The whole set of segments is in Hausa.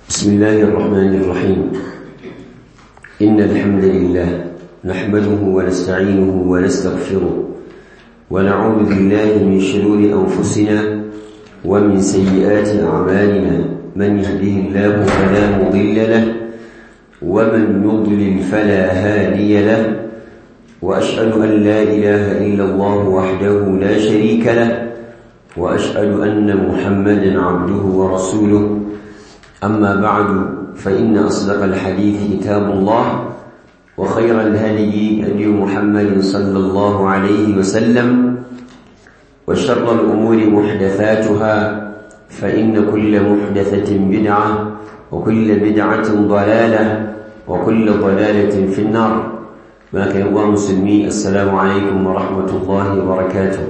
بسم الله الرحمن الرحيم إن الحمد لله نحمده ونستعينه ونستغفره ونعوذ بالله من شرور أنفسنا ومن سيئات أعمالنا من يهده الله فلا مضل له ومن يضلل فلا هادي له وأشهد أن لا إله إلا الله وحده لا شريك له وأشهد أن محمدا عبده ورسوله أما بعد فإن أصدق الحديث كتاب الله وخير الهدي هدي محمد صلى الله عليه وسلم وشر الأمور محدثاتها فإن كل محدثة بدعة وكل بدعة ضلالة وكل ضلالة في النار ما كان الله مسلمي السلام عليكم ورحمة الله وبركاته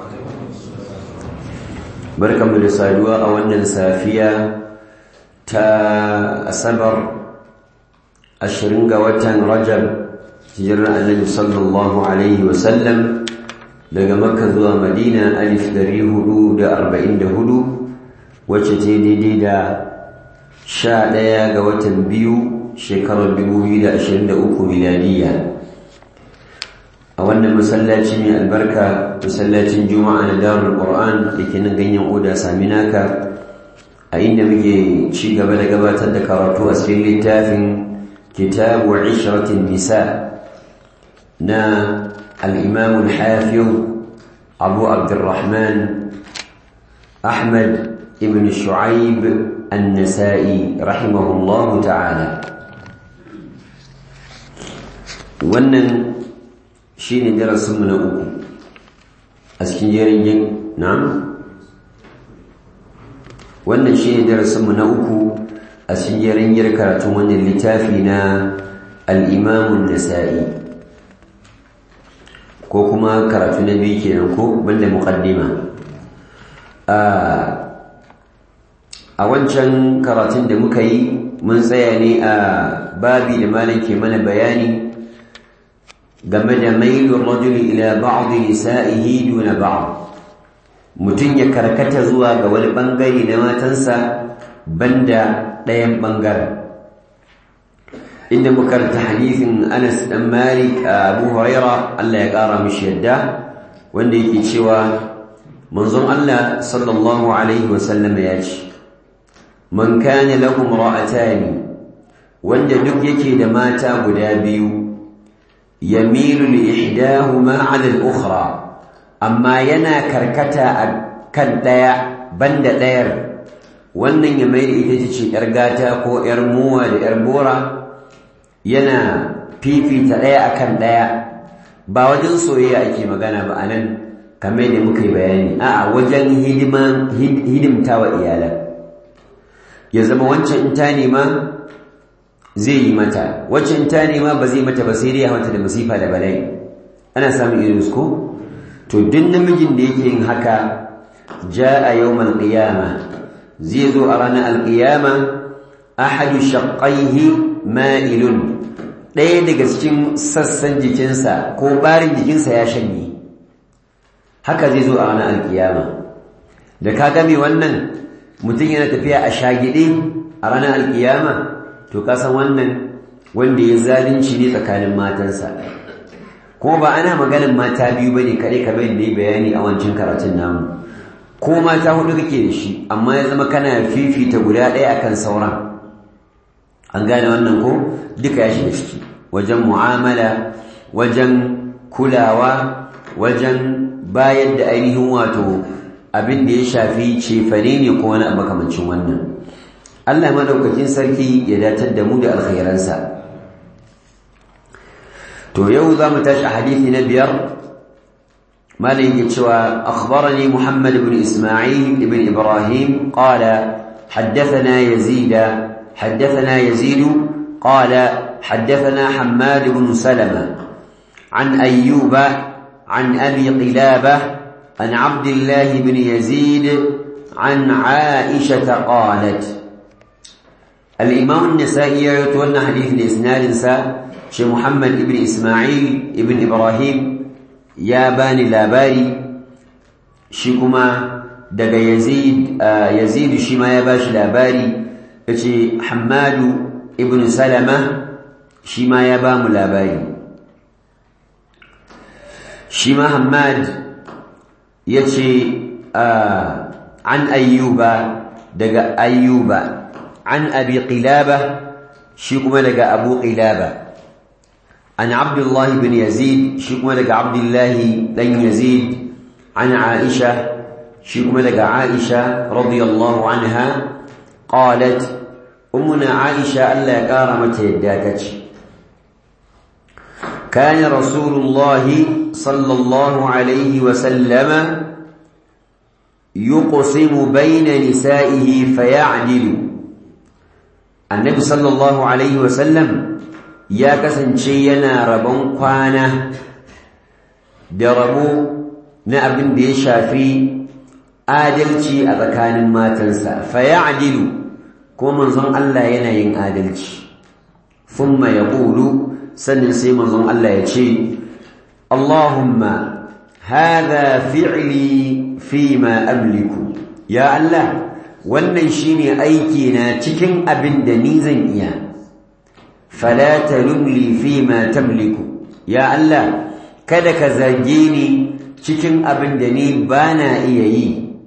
بركة من السادوة أولا سافية ta asabar ashirin ga watan rajab hijirar annabi sallallahu alaihi wasallam daga makka zuwa madina alif dari hudu da arba'in da hudu wacce ta daidai da sha ɗaya ga watan biyu shekarar dubu biyu da ashirin da uku miladiya a wannan masallaci mai albarka masallacin juma'a na darul qur'an da ke nan ganyen oda saminaka a inda muke ci gaba da gabatar da karatu a cikin littafin kitabu ishratin nisa na al-imam al-hafiz abu abdurrahman ahmad ibn shu'aib an-nasa'i rahimahullahu ta'ala wannan shine darasinmu na uku a cikin jerin na'am wannan shi ne darasinmu na uku a cikin yar karatun wannan littafi na al'imamun nasa'i ko kuma karatu na biyu kenan ko banda muƙaddima a wancan karatun da muka yi mun tsaya ne a babi da malam ke mana bayani game da mailun rajuli ila ba'd nisa'ihi duna ba'd mutum ya karkata zuwa ga wani ɓangare na matansa banda ɗayan ɓangaren inda mukarta hadisin anas ɗan malik a abu huraira allah ya ƙara mishi yadda wanda yake cewa manzon allah sallallahu alaihi wasallam ya ce man kana lahum ra'atani wanda duk yake da mata guda biyu yamilu li ihdahuma 'ala al-ukhra amma yana karkata a kan ɗaya banda ɗayar wannan ya mai da ita ce ‘yar gata ko ‘yar muwa da ‘yar bora yana fifita ɗaya a kan ɗaya ba wajen soyayya ake magana ba a nan kamar da muka yi bayani a wajen hidimta wa iyalan ya zama wancan in ta nema zai yi mata wancan in ta nema ba zai mata ba sai dai ya mata da masifa da bala'i ana samun irin ko to duk namijin da yake yin haka jaa yawmal qiyama zai zo a ranar alqiyama ahadu shaqqaihi ma'ilun ɗaya daga cikin sassan jikinsa ko barin jikinsa ya shanye haka zai zo a ranar alqiyama da ka game wannan mutum yana tafiya a shagide a ranar alqiyama to ka san wannan wanda ya zalunci ne tsakanin matansa ko ba ana maganin mata biyu bane kare kamar da yi bayani a wancan karatun namu ko mata hudu kake da shi amma ya zama kana fifita guda ɗaya akan sauran an gane wannan ko duka ya shiga ciki wajen mu'amala wajen kulawa wajen bayar da ainihin wato abin da ya shafi cefane ne ko wani makamancin wannan Allah madaukakin sarki ya datar da mu da alkhairansa to yau za mu tashi hadisi na biyar malin yake cewa akhbarani muhammad ibn isma'il ibn ibrahim qala حدثنا يزيد حدثنا يزيد قال حدثنا حماد بن سلمة عن أيوب عن أبي قلابة عن عبد الله بن يزيد عن عائشة قالت الإمام النسائي يتولى حديث الإسناد shi Muhammad ibn Ismail ibn Ibrahim ya bani labari shi kuma daga Yazid Yazid shi ma ya bashi labari yace Hammadu ibn Salama shi ma ya ba mu labari shi ma Hammad yace an ayyuba daga ayyuba an abi qilaba shi kuma daga abu qilaba an abdullah ibn yazid shi kuma daga abdullah dan yazid an aisha shi kuma daga aisha radiyallahu anha qalat ummuna aisha Allah ya kara mata yadda tace كان رسول الله صلى الله عليه وسلم يقسم بين نسائه فيعدل النبي صلى الله عليه وسلم يا kasance yana rabon kwana da rabo na abin da ya shafi adalci a tsakanin matansa fayadilu ko manzon Allah yana yin adalci thumma yaqulu sannan sai manzon Allah ya ce Allahumma hadha fi'li fima amliku ya Allah wannan shine aiki na cikin abin da ni zan iya fala talumli fima tamliku ya Allah kada ka zage ni cikin abin da ni bana iya yi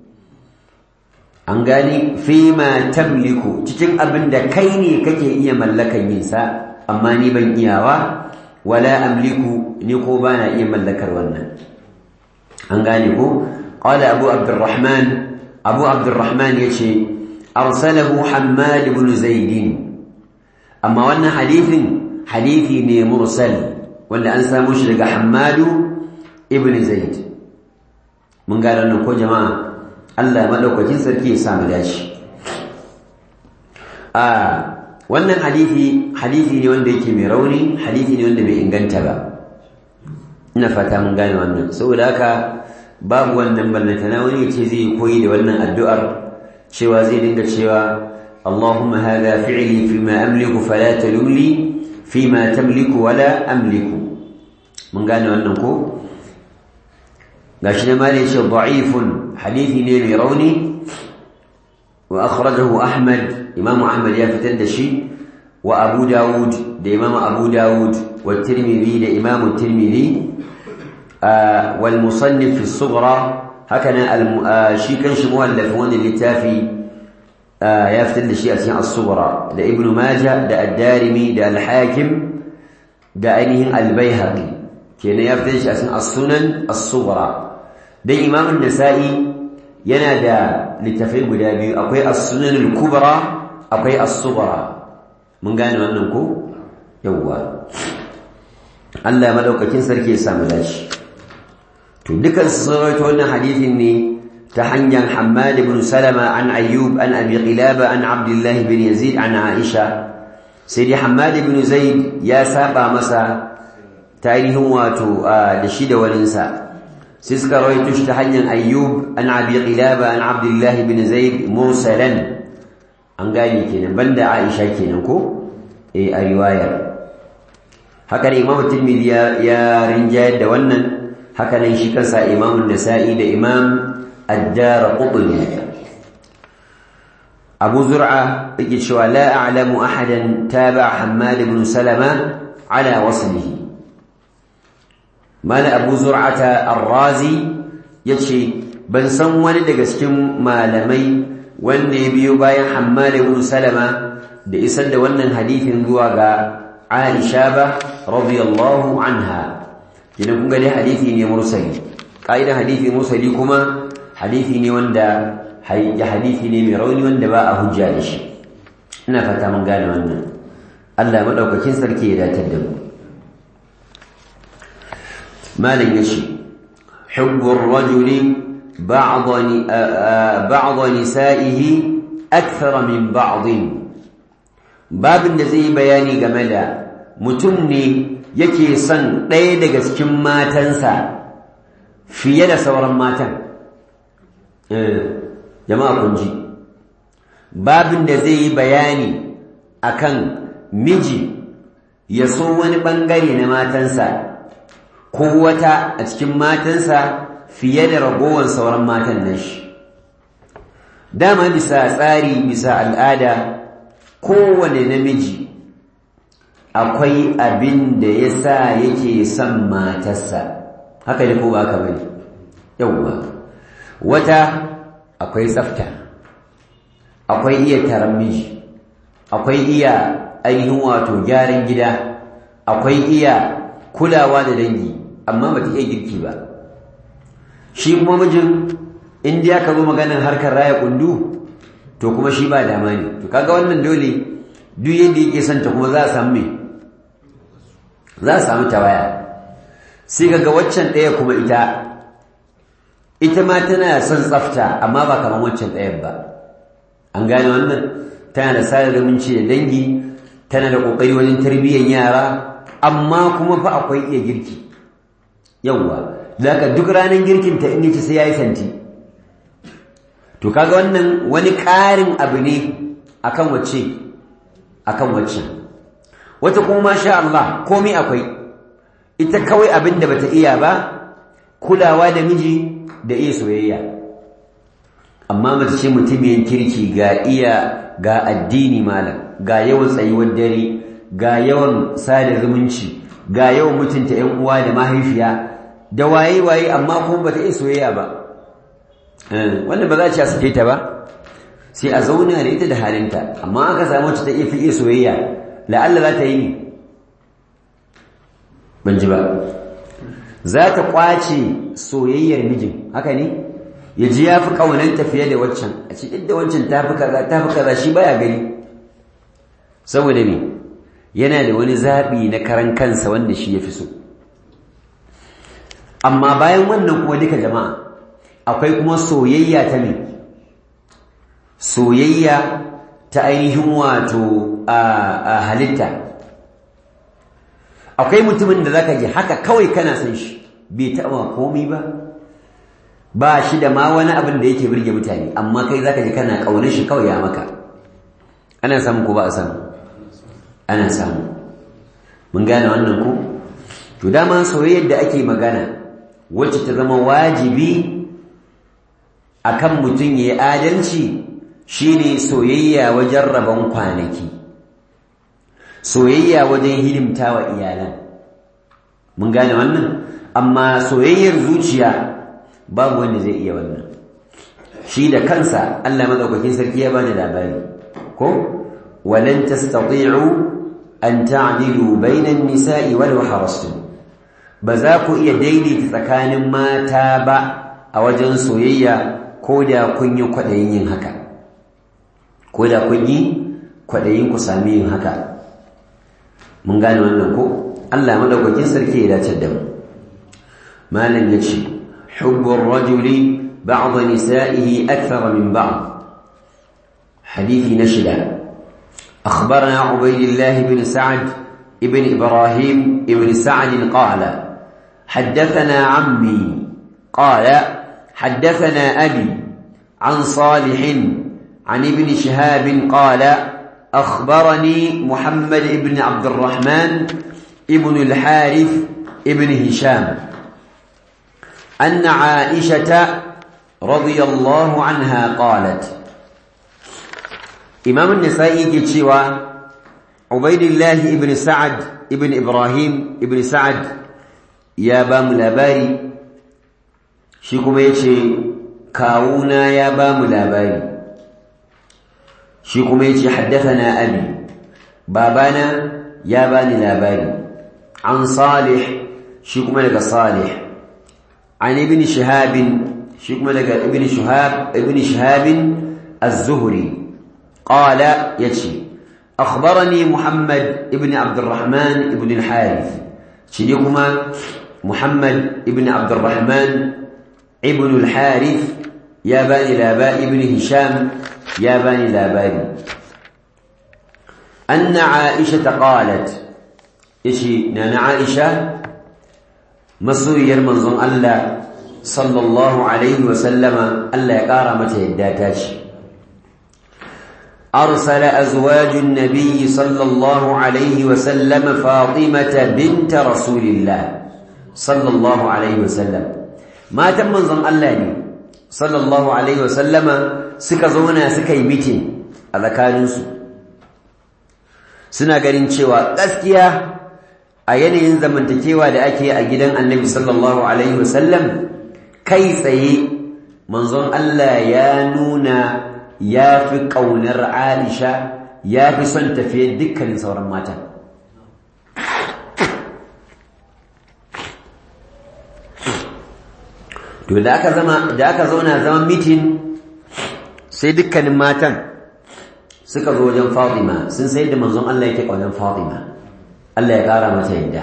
an gani fima tamliku cikin abin da kai ne kake iya mallakan yin sa amma ni ban iyawa wala amliku ni ko bana iya mallakar wannan an gane ko qala abu abdurrahman abu abdurrahman yace arsalahu hammad ibn zaid amma wannan hadithin hadithi ne mursal wanda an samu shi daga hammad ibn zaid mun gane wannan ko jama'a Allah madaukakin sarki ya samu dashi a wannan hadithi hadithi ne wanda yake mai rauni hadithi ne wanda bai inganta ba ina fata mun gane wannan saboda haka babu wannan ballantana wani ce zai koyi da wannan addu'ar cewa zai dinga cewa Allahumma hadha fi'li fima amliku fala talumli fima tamliku wala amliku mun gane wannan ko gashi ne malai ce da'ifun hadithi ne mai rauni wa akhrajahu Ahmad Imam Ahmad ya fitar da shi wa Abu Dawud da Imam Abu Dawud wa Tirmidhi da Imam Tirmidhi والمصنف في الصغرى هكذا شي كان شي مؤلف وان اللتافي يفتل شيء اسماء الصغرى ده ابن ماجه ده الدارمي ده الحاكم ده اينه البيهقي كان يفتل شيء اسماء السنن الصغرى ده امام النسائي yana da littafai guda biyu akwai as-sunan al-kubra akwai as-sughra mun gane wannan ko yawwa Allah madaukakin sarki ya samu dashi to dukan su rawaito wannan hadisin ne ta hanyar Hammad ibn Salama an Ayyub an Abi Qilaba an Abdullah ibn Yazid an Aisha sai dai Hammad ibn Zaid ya saba masa tarihin wato da shi da walinsa sai suka rawaito shi ta hanyar Ayyub an Abi Qilaba an Abdullah ibn Zaid mursalan an gane kenan banda Aisha kenan ko eh a riwayar haka ne Imam Tirmidhi ya rinjayar da wannan haka nan shi kansa Imam Nasa'i da Imam Ad-Darqutni Abu Zur'a yake cewa la a'lamu ahadan taba Hammad ibn Salama ala waslihi Mala Abu Zur'ata Ar-Razi yace ban san wani daga cikin malamai wanda ya biyo bayan Hammad ibn Salama da isar da wannan hadithin zuwa ga Aisha ba radiyallahu anha kina kun ga dai hadisi ne mursali kaidan hadisi mursali kuma hadisi ne wanda hadisi ne mai rauni wanda ba a hujja da shi ina fata mun gane wannan Allah madaukakin sarki ya datar da mu malin yace hubbu ar-rajuli ba'd ba'd nisa'ihi akthara min ba'd babin da zai bayani game da mutum ne yake son ɗaya daga cikin matansa fiye da sauran matan jama'a kun ji babin da zai yi bayani akan miji ya so wani ɓangare na matansa ko wata a cikin matansa fiye da ragowar sauran matan nan shi dama bisa tsari bisa al'ada kowane namiji akwai abin da ya sa yake son matarsa haka ne ko ba haka bane yauwa wata akwai tsafta akwai iya taron miji akwai iya ainihin wato gyaran gida akwai iya kulawa da dangi amma ba ta iya girki ba shi kuma mijin in ya ka zo maganin harkar raya kundu to kuma shi ba dama ne to kaga wannan dole duk yadda yake son ta kuma za a samu me za a samu tawaya sai kaga waccan ɗaya kuma ita ita ma tana son tsafta amma ba kamar waccan ɗayan ba an gane wannan tana da sada zumunci da dangi tana da ƙoƙari wajen tarbiyyar yara amma kuma fa akwai iya girki yawwa zaka duk ranar girkin ta in yace sai yayi santi to kaga wannan wani ƙarin abu ne akan wacce akan wacce wata kuma masha Allah komai akwai ita kawai abin da bata iya ba kulawa da miji da iya soyayya amma mace ce mutumin kirki ga iya ga addini malam ga yawan tsayuwar dare ga yawan sada zumunci ga yawan mutunta ƴan uwa da mahaifiya da waye waye amma kuma bata iya soyayya ba wannan ba za a ci a sake ta ba sai a zauna da ita da halinta amma aka samu ta iya fi iya soyayya la'alla za ta yi ne ban ji ba za ta kwace soyayyar mijin haka ne ya ji ya fi ƙaunanta fiye da waccan a ce da wancan ta fi kaza ta fi kaza shi baya gani saboda me yana da wani zaɓi na karan kansa wanda shi ya fi so amma bayan wannan kuma duka jama'a akwai kuma soyayya ta me soyayya ta ainihin wato a halitta akwai mutumin da zaka ji haka kawai kana san shi bai taɓa komai ba ba shi da ma wani abin da yake birge mutane amma kai zaka ji kana ƙaunar shi kawai ya maka ana samu ko ba a samu ana samu mun gane wannan ko to dama soyayyar da ake magana wacce ta zama wajibi akan mutum ya yi adalci shine soyayya wajen rabon kwanaki soyayya wajen hidimta wa iyalan mun gane wannan amma soyayyar zuciya babu wanda zai iya wannan shi da kansa Allah madaukakin sarki ya bani labari ko walan tastati'u an ta'dilu bainan nisa'i walau harastum ba za ku iya daidaita tsakanin mata ba a wajen soyayya ko da kun yi kwaɗayin yin haka ko da kun yi kwaɗayin ku sami yin haka mun gane wannan ko Allah madaukakin sarki ya dace da mu malam yace hubbur rajuli ba'd nisa'ihi akthar min ba'd حديث نشدة أخبرنا عبيد الله بن سعد ابن إبراهيم ابن سعد قال حدثنا عمي قال حدثنا أبي عن صالح عن ابن شهاب قال أخبرني محمد بن عبد الرحمن ابن الحارث ابن هشام أن عائشة رضي الله عنها قالت إمام النسائي كتشوى عبيد الله ابن سعد ابن إبراهيم ابن سعد يا بام لاباري شيكم يتشي كاونا يا بام لاباري shi kuma yace haddathana abi babana ya bani labari an salih shi kuma daga salih an ibn shihab shi kuma daga ibn shihab ibn shihab az-zuhri qala yace akhbarani muhammad ibn abd الرحمن ibn al-harith shi kuma muhammad ibn abd الرحمن ibn al-harith ya bani labari ibn hisham يا بني لاباني أن عائشة قالت إشي نانا عائشة مصر يرمنظم الله صلى الله عليه وسلم ألا يقار متى يداتاش أرسل أزواج النبي صلى الله عليه وسلم فاطمة بنت رسول الله صلى الله عليه وسلم ما تم منظم الله صلى الله عليه وسلم suka zauna suka yi mitin a tsakaninsu suna ganin cewa gaskiya a yanayin zamantakewa da ake a gidan annabi sallallahu alaihi wasallam kai tsaye manzon Allah ya nuna ya fi ƙaunar Aisha ya fi son tafiye dukkanin sauran mata to da aka zama da aka zauna zaman mitin sai dukkanin matan suka zo wajen Fatima sun sai da manzon Allah yake ƙaunar Fatima Allah ya ƙara mata yadda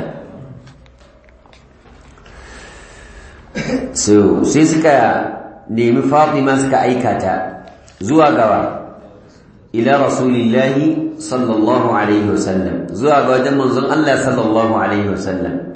so sai suka nemi Fatima suka aika ta zuwa gawa ila rasulillahi sallallahu alaihi wasallam zuwa ga wajen manzon Allah sallallahu alaihi wasallam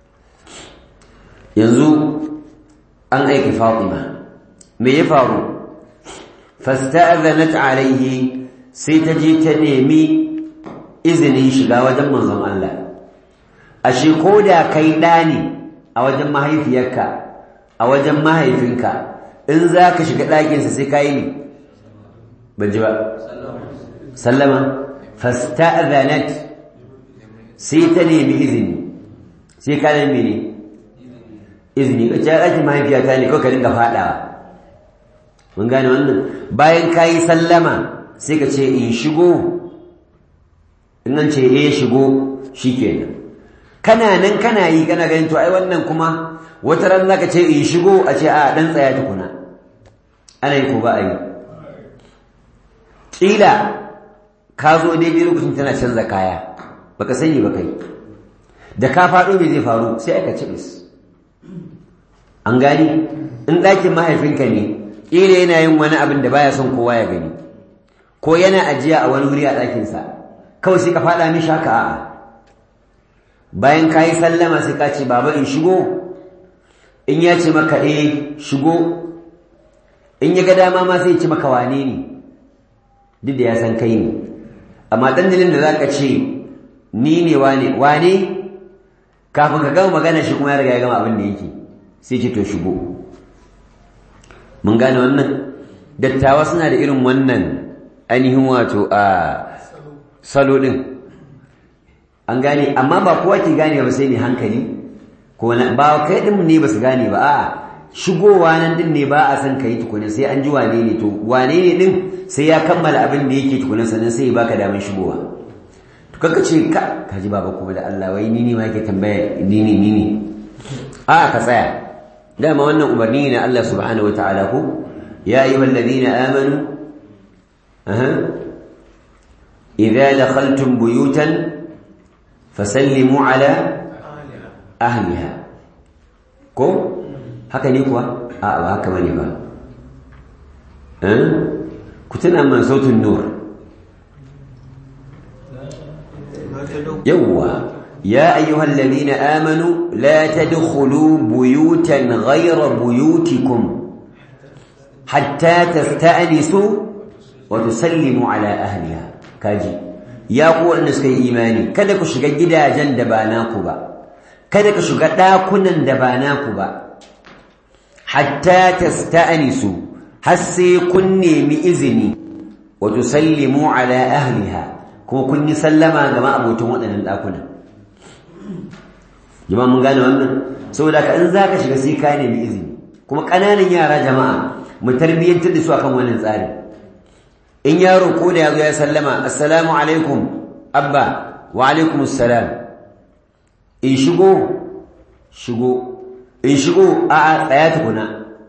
yanzu an aiki Fatima me ya faru fasta'adhanat alaihi sai ta je ta nemi izinin shiga wajen manzon Allah ashe ko da kai ɗa ne a wajen mahaifiyarka a wajen mahaifinka in za ka shiga ɗakinsa sai ka yi ne ban ji ba sallama fasta'adhanat sai ta nemi izini sai ka nemi ne izini ka ce ɗakin mahaifiyata ne kawai ka dinga faɗawa mun gane wannan bayan ka yi sallama sai ka ce in shigo in an ce eh shigo shikenan kana nan kana yi kana ganin to ai wannan kuma wata ran zaka ce in shigo a ce a dan tsaya tukuna ana yi ko ba a yi kila ka zo daidai lokacin tana canza kaya baka sani ba kai da ka faɗo me zai faru sai aka ci bis an gani in ɗakin mahaifinka ne ƙila yana yin wani abin da baya son kowa ya gani ko yana ajiya a wani wuri a ɗakinsa kawai sai ka faɗa mishi haka a'a bayan ka yi sallama sai ka ce baba in shigo in ya ce maka eh shigo in ya ga dama ma sai ya ce maka wane ne duk da ya san kai ne amma dandalin da za ka ce ni ne wane wane kafin ka gama magana shi kuma ya riga ya gama abin da yake sai ce to shigo mun gane wannan dattawa suna da irin wannan ainihin wato a salo ɗin an gane amma ba kowa ke gane ba sai ne hankali ko ba kai ɗin ne ba su gane ba a'a shigowa nan ɗin ne ba a san ka yi tukunan sai an ji wane ne to wane ne ɗin sai ya kammala abin da yake tukunan sannan sai ya baka damar shigowa to kanka ce ka ka ji baba kuma da Allah wai ni ne ma yake tambaya ni ne ni ne a'a ka tsaya dama wannan umarni ne na Allah subhanahu wataala ko ya ayyuhal ladina amanu aha idza dakhaltum buyutan fasallimu ala ahliha ko haka ne kuwa a ba haka bane ba eh ku tuna man sautin nur yawwa يا أيها الذين آمنوا لا تدخلوا بيوتا غير بيوتكم حتى تستأنسوا وتسلموا على أهلها كاجي يا قوة النسكي إيماني كذا كشغا جدا جن دباناكو با كذا كشغا داكنا دباناكو با حتى تستأنسوا حسي كني مئذني وتسلموا على أهلها كو كني سلما كما أبو تموتنا الأكنا jama'a mun gane wannan saboda ka in zaka shiga sai ka nemi izini kuma kananan yara jama'a mu tarbiyyantar da su akan wannan tsari in yaro ko da yazo ya sallama assalamu alaikum abba wa alaikum assalam in shigo shigo in shigo a a tsaya tukuna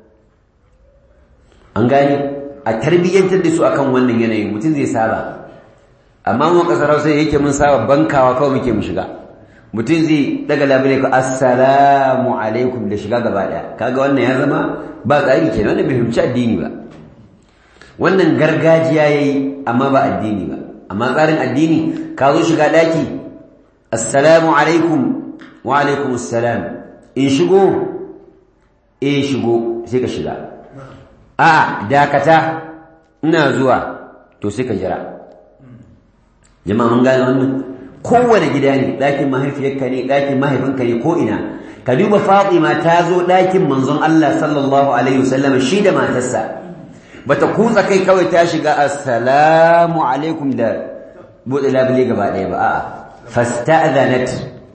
an gane a tarbiyyantar da su akan wannan yanayin mutum zai saba amma mu kasar Hausa yake mun saba bankawa kawai muke mu shiga mutum zai daga labule ku assalamu alaikum da shiga gaba daya kaga wannan ya zama ba tsari kenan wannan bai fahimci addini ba wannan gargajiya yayi amma ba addini ba amma tsarin addini ka zo shiga daki assalamu alaikum wa alaikum assalam in shigo eh shigo sai ka shiga a dakata ina zuwa to sai ka jira jama'a mun gane wannan kowane gida ne ɗakin mahaifiyarka ne ɗakin mahaifinka ne ko ina ka duba fatima ta zo ɗakin manzon Allah sallallahu alaihi wasallam shi da matarsa bata kutsa kai kawai ta shiga assalamu alaikum da buɗe labule gaba ɗaya ba a'a fasta'zanat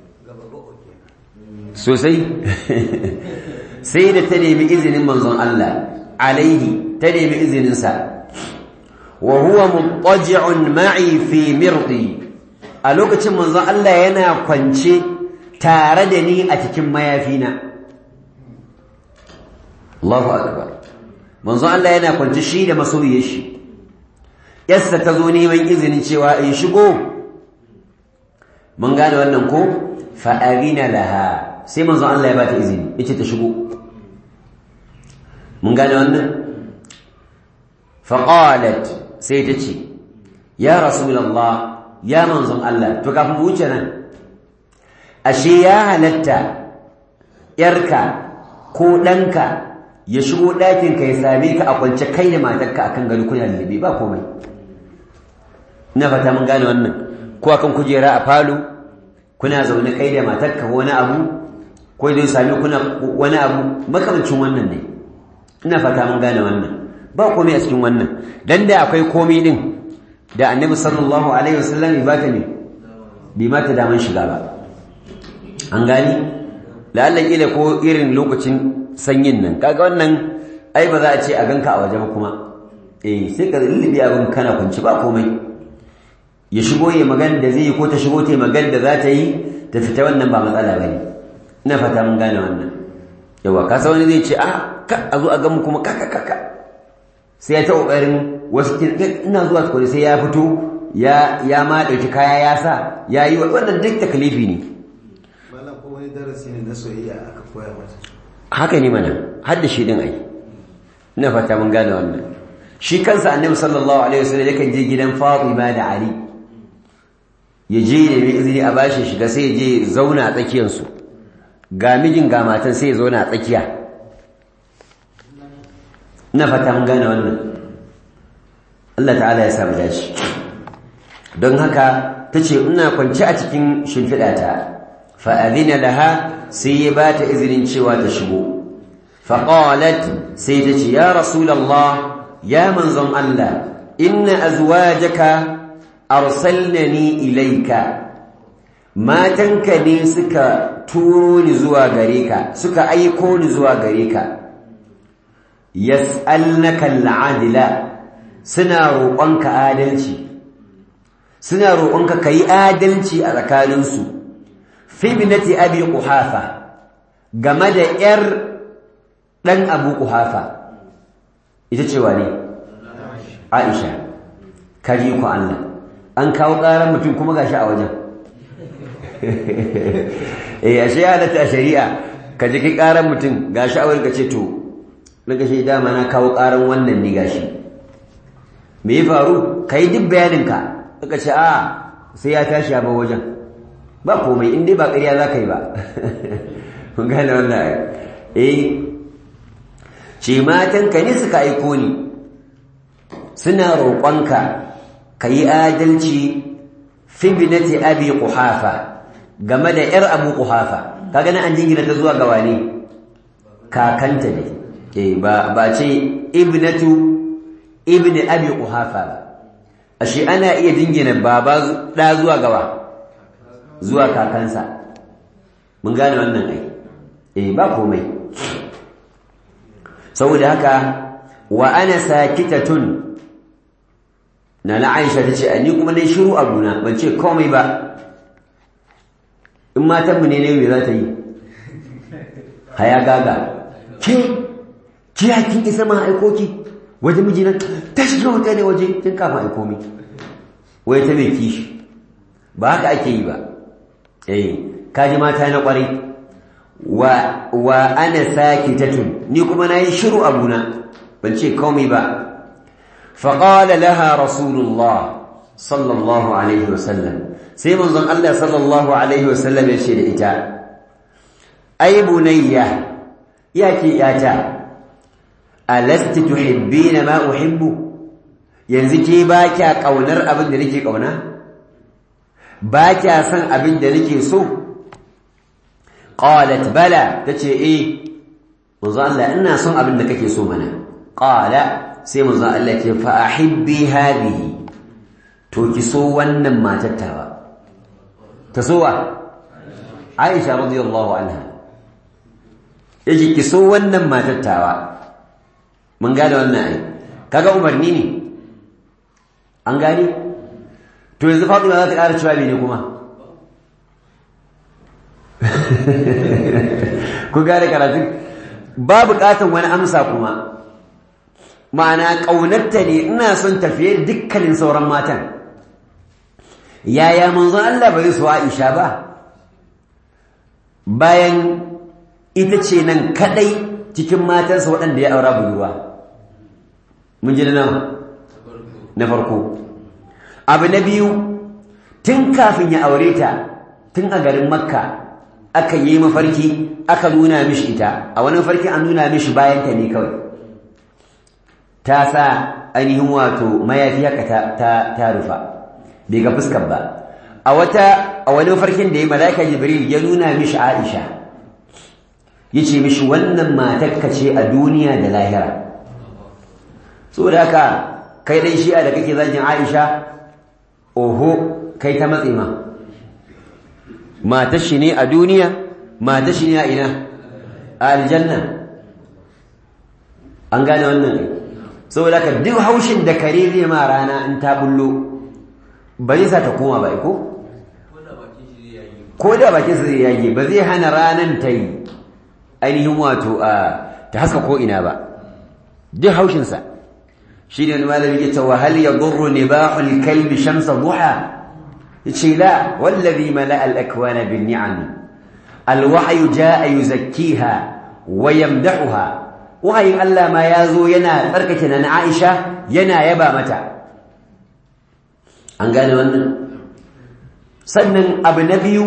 sosai sai da ta nemi izinin manzon Allah alaihi ta nemi izininsa wa huwa muttaji'un ma'i fi mirdi a lokacin manzon Allah yana kwance tare da ni a cikin mayafina Allahu akbar manzon Allah yana kwance shi da masoyiyar shi yassa ta zo neman izinin cewa in shigo mun gane wannan ko fa arina laha sai manzon Allah ya bata izini yace ta shigo mun gane wannan fa qalat sai ta ce ya rasulullah ya manzon Allah to kafin mu wuce nan ashe ya halatta yarka ko ɗanka ya shigo ɗakinka ya same ka a kwance kai da matarka akan gado kuna lullubi ba komai ina fata mun gane wannan ko akan kujera a falo kuna zaune kai da matarka wani abu ko zai sami kuna wani abu makamancin wannan ne ina fata mun gane wannan ba komai a cikin wannan dan da akwai komai din da annabi sallallahu alaihi wasallam ba ta ne bi mata daman shiga ba an gani la'alla kila ko irin lokacin sanyin nan kaga wannan ai ba za a ce a ganka a waje ba kuma eh sai ka lullubi abin kana kunci ba komai ya shigo ya magana da zai yi ko ta shigo ta yi magana da za ta yi ta fita wannan ba matsala ba ne ina fata mun gane wannan yawa kasa wani zai ce a ka a zo a gamu kuma kaka kaka sai ya ta kokarin wasu ina zuwa tukuri sai ya fito ya ya ma dauki kaya ya sa ya yi wannan duk takalifi ne malam ko wani darasi ne na soyayya aka koya mata haka ne mana har da shi din ai ina fata mun gane wannan shi kansa annabi sallallahu alaihi wasallam yakan je gidan Fatima da Ali ya je da mai izini a bashi shiga sai ya je zauna a tsakiyar su ga mijin ga matan sai ya zauna a tsakiya ina fata mun gane wannan Allah ta'ala ya sa mu dace don haka tace ina kwance a cikin shimfiɗata fa adina laha sai ya bata izinin cewa ta shigo fa qalat sai ta ce ya rasulullah ya manzon Allah inna azwajaka arsalnani ilayka matanka ne suka turo ni zuwa gare ka suka aiko ni zuwa gare ka yas'alnaka al'adila suna roƙonka adalci suna roƙonka kai adalci a tsakaninsu fi binati abi quhafa game da yar dan abu quhafa ita ce wane aisha kaji ku Allah an kawo ƙarar mutum kuma gashi a wajen eh ashe ya da ta shari'a ka ji kai ƙarar mutum gashi a wurin ka ce to daga shi dama na kawo ƙarar wannan ne gashi me ya faru kai duk bayaninka ka ce a sai ya tashi ya bar wajen ba komai in dai ba ƙarya za ka yi ba mun gane wannan eh ce matanka ne suka aiko ni suna roƙonka ka yi adalci fi binati abi quhafa game da ‘yar abu quhafa ka gani an jingina ta zuwa ga wane kakanta ne eh ba ba ce ibnatu ibni abi quhafa ba ashe ana iya jingina baba da zuwa gawa zuwa kakansa mun gane wannan ai eh ba komai saboda haka wa ana sakitatun na na Aisha tace ni kuma dai shiru abuna ban ce komai ba in matan mu ne ne me za ta yi haya gaga ke ki ya kin isa ma aikoki waje mijina ta shiga wata ne waje tun kafin aiko mi wai ta mai kishi ba haka ake yi ba eh kaji mata na kwarai wa wa ana sakitatun ni kuma nayi shiru abuna ban ce komai ba fa qala laha rasulullah sallallahu alaihi wasallam sai manzon Allah sallallahu alaihi wasallam ya ce da ita ai bunayya yake yata alasti tuhibbina ma uhibbu yanzu ke ba kya kaunar abin da nake kauna ba kya san abin da nake so qalat bala tace eh manzo Allah ina son abin da kake so mana qala sai manzo Allah ce fa ahibbi hadhihi to ki so wannan matattawa ta sowa Aisha radiyallahu anha yace ki so wannan matattawa mun gane wannan ai kaga umarni ne an gane to yanzu Fatima za ta ƙara cewa ne kuma ku gane karatu ba buƙatan wani amsa kuma ma'ana ƙaunarta ne ina son tafiye dukkanin sauran matan yaya manzon Allah bai so Aisha ba bayan ita ce nan kadai cikin matansa waɗanda ya aura budurwa mun ji na na farko abu na biyu tun kafin ya aure ta tun a garin makka aka yi mafarki aka nuna mishi ita a wani mafarki an nuna mishi bayan ta ne kawai ta sa ainihin wato mayafi haka ta rufa bai ga fuskar ba a wata a wani mafarkin da ya malaika jibril ya nuna mishi aisha yace mishi wannan matarka ce a duniya da lahira saboda haka kai dan shi'a da kake zagin aisha oho kai ta matse ma matar shi ne a duniya matar shi ne a ina a aljanna an gane wannan ne saboda haka duk haushin da kare zai ma rana in ta bullo ba zai sa ta koma ba ko ko da bakin sa zai yage ba zai hana ranan ta yi ainihin wato a ta haska ko ina ba duk haushin sa shi ne wani malami ya ce wa hal yadurru nibahul kalbi shamsa duha yace la wallazi mala al akwana bin ni'am al wahyu jaa yuzakkiha wa yamdahuha wahayin Allah ma yazo yana tsarkake na Aisha yana yaba mata an gane wannan sannan abu na biyu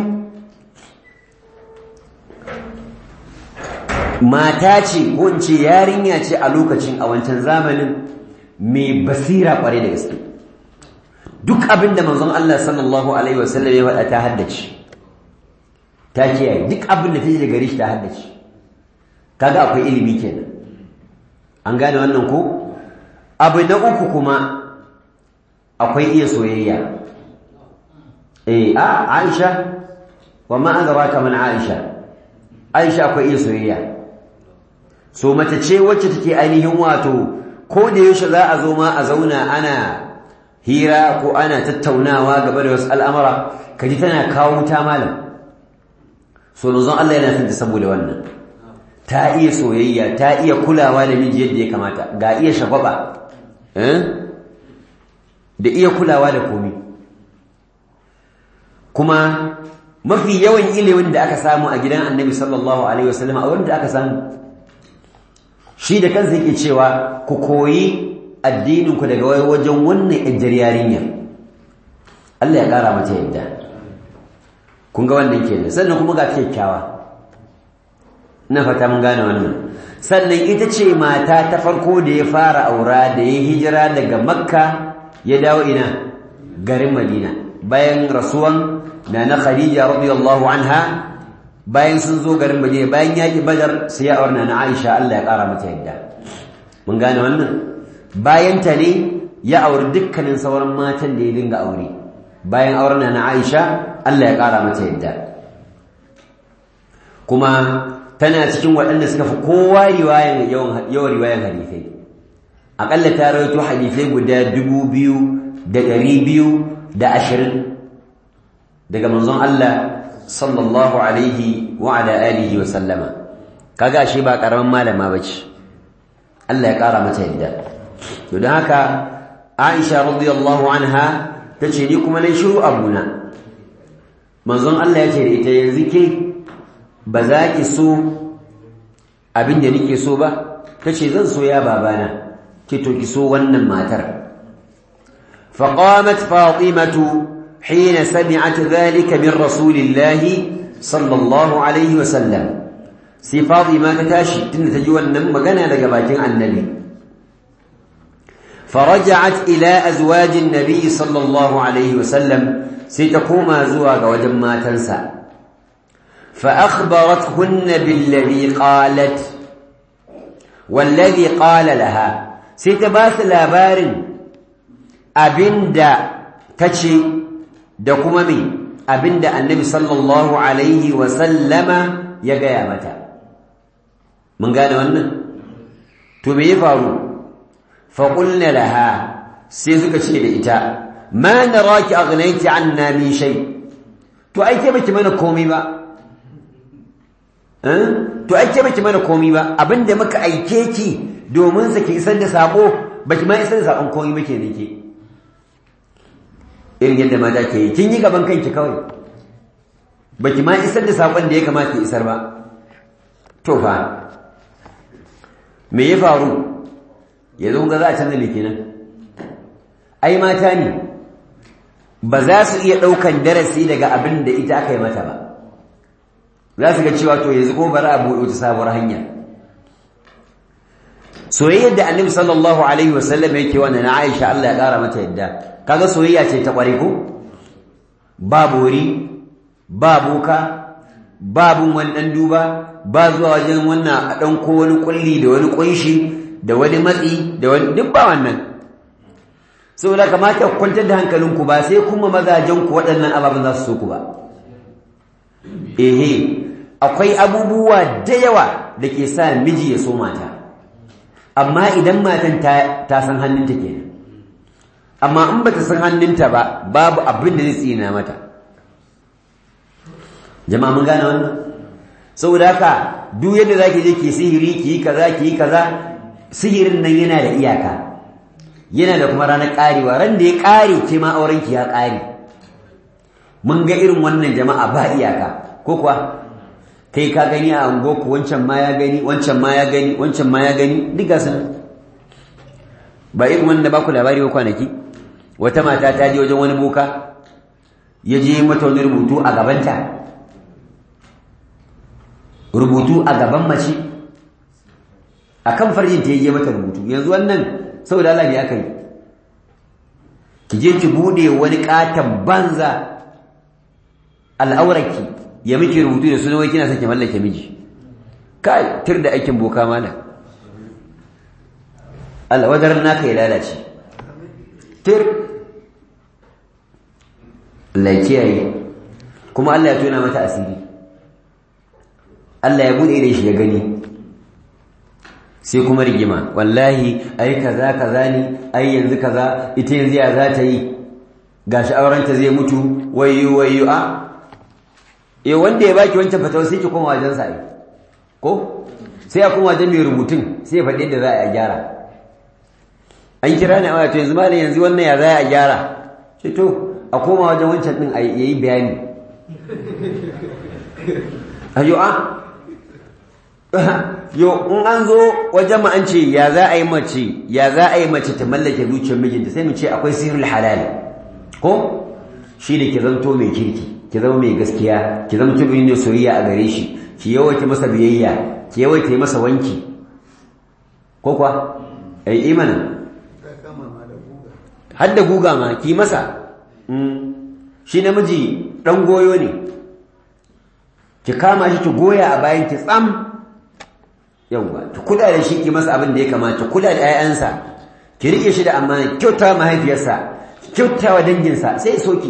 mata ce ko in ce yarinya ce a lokacin a wancan zamanin mai basira kware da gaske duk abin da manzon Allah sallallahu alaihi wasallam ya faɗa ta haddace ta kiyaye duk abin da ta ji daga shi ta haddace kaga akwai ilimi kenan an gane wannan ko abu na uku kuma akwai iya soyayya eh a Aisha wa ma adraka man Aisha Aisha akwai iya soyayya so mace ce wacce take ainihin wato ko da yaushe za a zo ma a zauna ana hira ko ana tattaunawa gaba da wasu al'amura kaji tana kawo wuta malam so manzon Allah yana son ta saboda wannan ta iya soyayya ta iya kulawa da miji yadda ya kamata ga iya shagwaba eh da iya kulawa da komi kuma mafi yawan ilimin da aka samu a gidan annabi sallallahu alaihi wasallam a wurin da aka samu shi da kansa yake cewa ku koyi addininku daga wajen wannan ƴar yarinya Allah ya ƙara mata yadda kun ga wannan kenan sannan kuma ga kyakkyawa ina fata mun gane wannan sannan ita ce mata ta farko da ya fara aura da ya hijira daga makka ya dawo ina garin madina bayan rasuwan na na khadija radiyallahu anha bayan sun zo garin madina bayan yaki badar sai ya aurna na aisha Allah ya kara mata yadda mun gane wannan bayan ta ne ya auri dukkanin sauran matan da ya dinga aure bayan auren na aisha Allah ya kara mata yadda kuma tana cikin waɗanda suka fi kowa riwayan yawan riwayan hadisai aƙalla ta rawaito hadisai guda dubu biyu da ɗari biyu da ashirin daga manzon Allah sallallahu alaihi wa ala alihi wa sallama kaga shi ba karaman malama bace Allah ya kara mata yadda to dan haka Aisha radiyallahu anha tace ni kuma nayi shiru abuna manzon Allah ya ce da ita yanzu ke ba za ki so abin da nake so ba tace zan so ya babana ke to ki so wannan matar فقامت فاطمة حين سمعت ذلك من رسول الله صلى الله عليه وسلم سي فاطمة تاشي تن تجوى النم مغنى لقباتين عن النبي فرجعت إلى أزواج النبي صلى الله عليه وسلم ستقوم زواج وجما تنسى فأخبرتهن بالذي قالت والذي قال لها ستباث لابار abinda tace da kuma me abinda annabi sallallahu alaihi wa sallama ya gaya mata mun gane wannan to me ya faru fa qulna laha sai suka ce da ita ma naraki aghnayti anna min shay to ai ke baki mana komai ba to ai ke baki mana komai ba abinda muka aike ki domin sa ki isar da sako baki ma isar da sakon komai ba kenan ke irin yadda mata ke yi kin yi gaban kanki kawai baki ma isar da sakon da ya kamata ki isar ba to fa me ya faru yanzu ga za a canza me kenan ai mata ne ba za su iya ɗaukan darasi daga abin da ita aka yi mata ba za su ga cewa to yanzu ko bari a buɗe wata sabuwar hanya soyayyar da annabi sallallahu alaihi wasallam yake wannan na Aisha Allah ya ƙara mata yadda kaga soyayya ce ta ƙware ko ba bori ba boka babu wani ɗan duba ba zuwa wajen wannan a ɗan ko wani ƙulli da wani ƙunshi da wani matsi da wani duk ba wannan saboda kamata ku kwantar da hankalinku ba sai kuma mazajenku waɗannan ababen za su so ku ba ehe akwai abubuwa da yawa da ke sa miji ya so mata amma idan matan ta san hannunta kenan amma in bata san hannunta ba babu abin da zai tsina mata jama'a mun gane wannan saboda haka duk yadda zaki je ki sihiri ki yi kaza ki yi kaza sihirin nan yana da iyaka yana da kuma ranar karewa ran da ya kare ke ma auren ki ya kare mun ga irin wannan jama'a ba iyaka ko kuwa kai ka gani a ango ku wancan ma ya gani wancan ma ya gani wancan ma ya gani duk gasu nan ba irin wanda ba ku labari ba kwanaki wata mata ta je wajen wani boka ya je mata wani rubutu a gabanta rubutu a gaban mace a kan farjin ta je mata rubutu yanzu wannan saboda Allah ne aka yi ki je ki bude wani katon banza al'aurarki ya miki rubutu da sunan wai kina son ki mallake miji kai tir da aikin boka mana Allah wajen naka ya lalace tir Allah ya kiyaye kuma Allah ya tona mata asiri Allah ya bude da shi ya gani sai kuma rigima wallahi ai kaza kaza ne ai yanzu kaza ita yanzu ya za ta yi gashi aurenta zai mutu wayyo wayyo a eh wanda ya baki wancan fatawa sai ki koma wajen sa ko sai ya koma wajen mai rubutun sai ya faɗi yadda za a gyara an kira ni a to yanzu malam yanzu wannan ya za a gyara ce to a koma wajen wancan din a yayi bayani ayo a yo in an zo wajen mu an ce ya za a yi mace ya za a yi mace ta mallake zuciyar mijinta sai mu ce akwai sirrul halal ko shi da ke zanto mai kirki ki zama mai gaskiya ki zama mutum ne soyayya a gare shi ki yawaita masa biyayya ki yawaita masa wanki ko kuwa ai imana har da guga ma ki masa shi namiji dan goyo ne ki kama shi ki goya a bayan ki tsam yawwa ki kula da shi ki masa abin da ya kamata kula da 'ya'yansa ki rike shi da amana kyauta mahaifiyarsa kyauta wa danginsa sai soki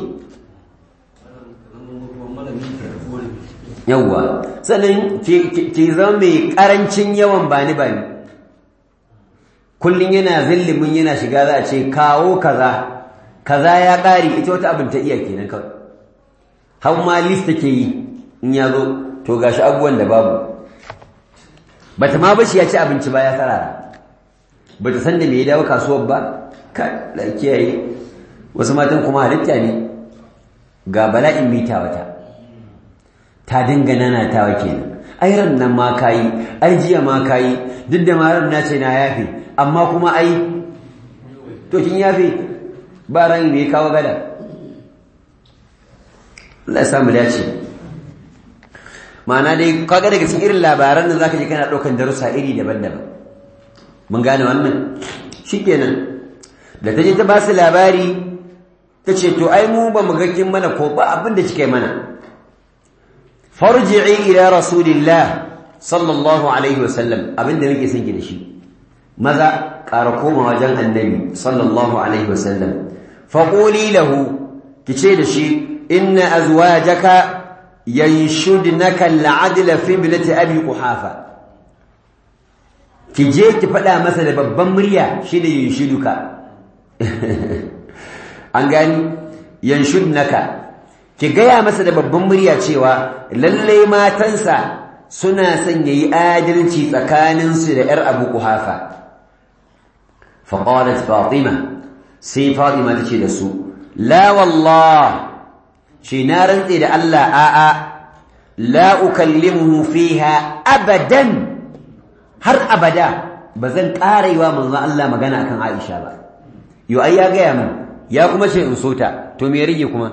yawwa sannan ki zama mai karancin yawan bani bani kullum yana zillimin yana shiga za a ce kawo kaza kaza ya ƙari ita wata abin ta iya kenan kawai har ma list take yi in ya zo to gashi abubuwan da babu bata ma bashi ya ci abinci ba ya sarara bata san da me ya dawo kasuwar ba ka da kiyaye wasu matan kuma halitta ne ga bala'in mita wata ta dinga nana ta wake ai ran nan ma kayi ai jiya ma kayi duk da ma ran na ce na yafe amma kuma ai to kin yafe ba ran da ya kawo gada Allah ya samu dace ma'ana dai kaga daga cikin irin labaran nan zaka je kana daukan darussa iri daban-daban mun gane wannan shikenan da taje ta ba su labari tace to ai mu ba mu ga kin mana ko ba abin da kike mana farji'i ila rasulillah sallallahu alaihi wasallam abinda nake son ki da shi maza ƙara koma wajen annabi sallallahu alaihi wasallam faquli lahu kice da shi inna azwajaka yanshudnaka al'adla fi bilati abi quhafa ki je ki faɗa masa da babban murya shi da yanshuduka an gani yanshudnaka ki gaya masa da babban murya cewa lalle matansa suna son yayi adalci tsakaninsu da ‘yar abu kuhafa faƙalat fatima sai fatima ta ce da su la wallah shi na rantse da Allah a'a la ukallimuhu fiha abadan har abada ba zan ƙara yi wa manzon Allah magana akan Aisha ba yo ai ya gaya min ya kuma ce in so ta to me rage kuma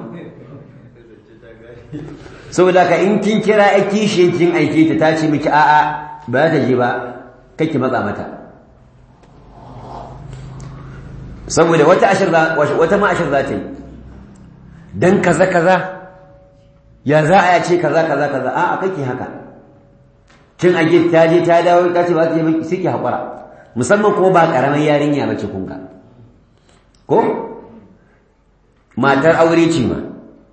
saboda ka in kin kira ai kishin kin aike ta ta ce miki a'a ba za ta je ba kake matsa mata saboda wata ashir wata ma ashir za ta yi dan kaza kaza ya za a ce kaza kaza kaza a'a kake haka kin aje ta je ta dawo ta ce ba ta je miki sai ki hakura musamman kuma ba karamar yarinya bace kun ga ko matar aure ce ma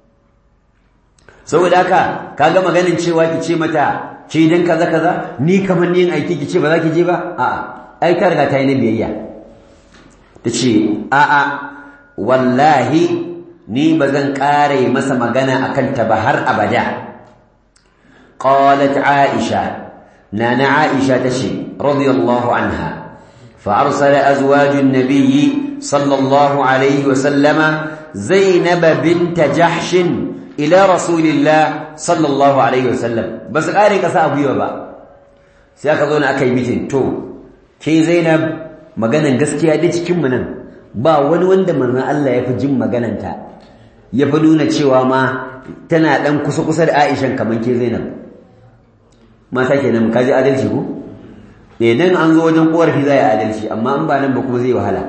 saboda haka kaga maganin cewa ki ce mata ce dan kaza kaza ni kamar ni yin aiki ki ce ba za ki je ba a'a ai ta riga ta yi na biyayya tace a'a wallahi ni ba zan kare masa magana akan ta ba har abada qalat aisha nana aisha tace radiyallahu anha فأرسل أزواج النبي صلى الله عليه وسلم زينب بنت جحش إلى رسول الله صلى الله عليه وسلم بس قاري قصا أبو يوبا سيأخذون أكي ميتين تو كي زينب maganan gaskiya da cikin mu nan ba wani wanda manzon Allah ya fi jin magananta ya fi nuna cewa ma tana dan kusa kusa da Aisha kaman ke Zainab mata kenan kaji adalci ko idan an zo wajen korafi zai adalci amma an ba nan ba kuma zai wahala